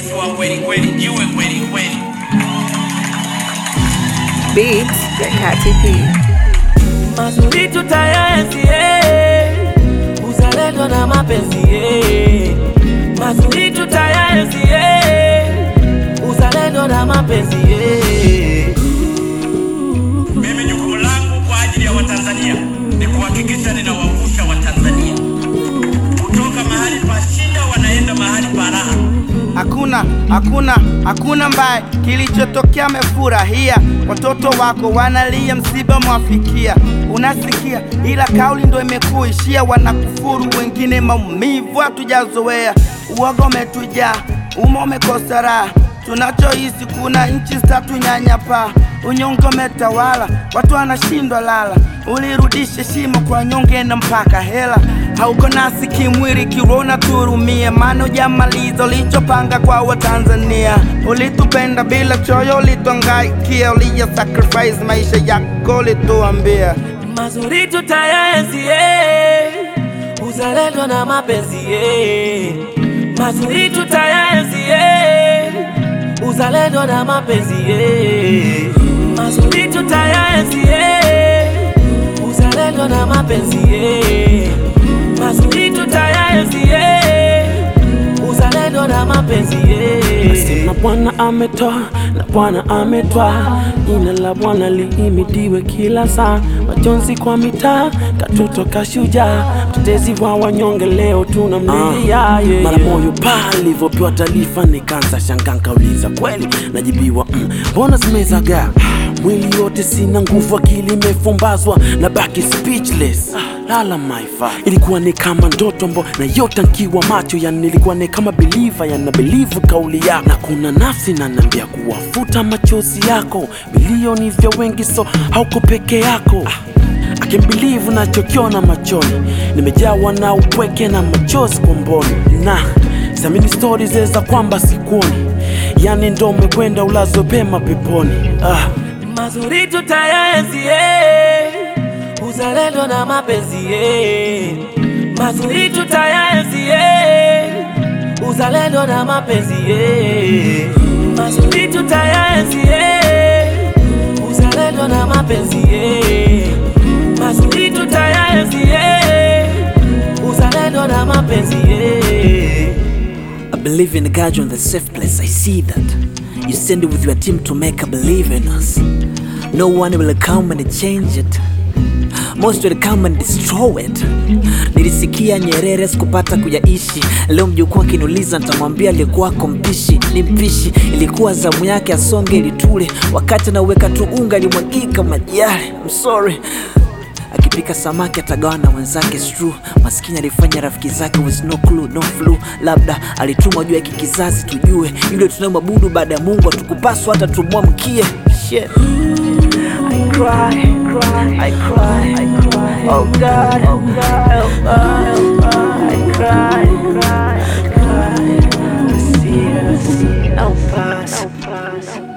mrefu wa kweli kweli, jiwe kweli kweli. Beats ya Kati P. mazuri tutayaenzi eh. uzalendo na mapenzi eh. mazuri tutayaenzi eh. uzalendo na mapenzi eh. Mimi jukumu langu kwa ajili ya Watanzania ni kuhakikisha ninawavusha Watanzania kutoka mahali pa shida wanaenda mahali pa raha. Hakuna, hakuna, hakuna mbaya kilichotokea, amefurahia. Watoto wako wanalia, msiba mwafikia, unasikia, ila kauli ndo imekuishia. Wanakufuru wengine, maumivu hatujazoea, uoga umetujaa, uma umekosa raha. Tunachohisi kuna nchi zitatunyanyapaa, unyonge umetawala, watu wanashindwa lala. Ulirudisha heshima kwa nyonge na mpaka hela, hauko nasi kimwili, kirona turumie, maana hujamaliza ulichopanga kwa Watanzania. Ulitupenda bila choyo, ulitwangaikia, uliya sacrifice maisha yako, ulituambia mazuri tutayaenzi eh. uzalendo na mapenzi eh. mazuri tutayaenzi eh. uzalendo na mapenzi eh. mazuri tutayaenzi eh. uzalendo na mapenzi eh. mazuri tutayaenzi eh. uzalendo na mapenzi eh. na Bwana ametoa na Bwana ametwaa, jina la Bwana lihimidiwe kila saa. Majonzi kwa mitaa, katoto kashujaa, mtetezi wa wanyonge, leo tunamlilia yeah, mara moyo paa alivyopewa taarifa, nikaanza shangaa, nikauliza kweli, najibiwa mm, mbona zimezagaa mwili yote, sina nguvu, akili imefumbazwa na baki speechless. Lala my father. Ilikuwa ni kama ndoto mbo na yote nkiwa macho, yani nilikuwa ni kama believer, yani na believe kauli yako, na kuna nafsi nanambia kuwafuta machozi yako, bilioni vya wengi, so hauko peke yako ah. akimbilivu nachokiona machoni, nimejawa na upweke na machozi komboni, na samini stori zeza kwamba sikuoni, yani ndo umekwenda ulazwe pema peponi ah. mazuri tutayaenzi eh. uzalendo na mapenzi eh. mazuri tutayaenzi eh. uzalendo na mapenzi eh. mazuri tutayaenzi eh. uzalendo na mapenzi eh. mazuri tutayaenzi eh. uzalendo na mapenzi eh. I believe in God, you're in the safe place. I see that. You send it with your team to make a believe in us. No one will come and change it. Most will come and destroy it. Nilisikia Nyerere sikupata kuyaishi. Leo mjukuu akiniuliza nitamwambia aliyekuwako mpishi ni mpishi. Ilikuwa zamu yake asonge ili tule, wakati anauweka tu unga alimwagika maji yale. I'm sorry akipika samaki atagawa na wenzake stru maskini alifanya rafiki zake with no clue, no flu labda alitumwa juu ya hiki kizazi tujue yule tunayemwabudu baada ya mungu atukupaswa hata tumwamkie Shit. I cry, I cry, I cry. Oh God, oh God, help us, help us. I cry, I cry, I cry. I see, I see, help us, help us.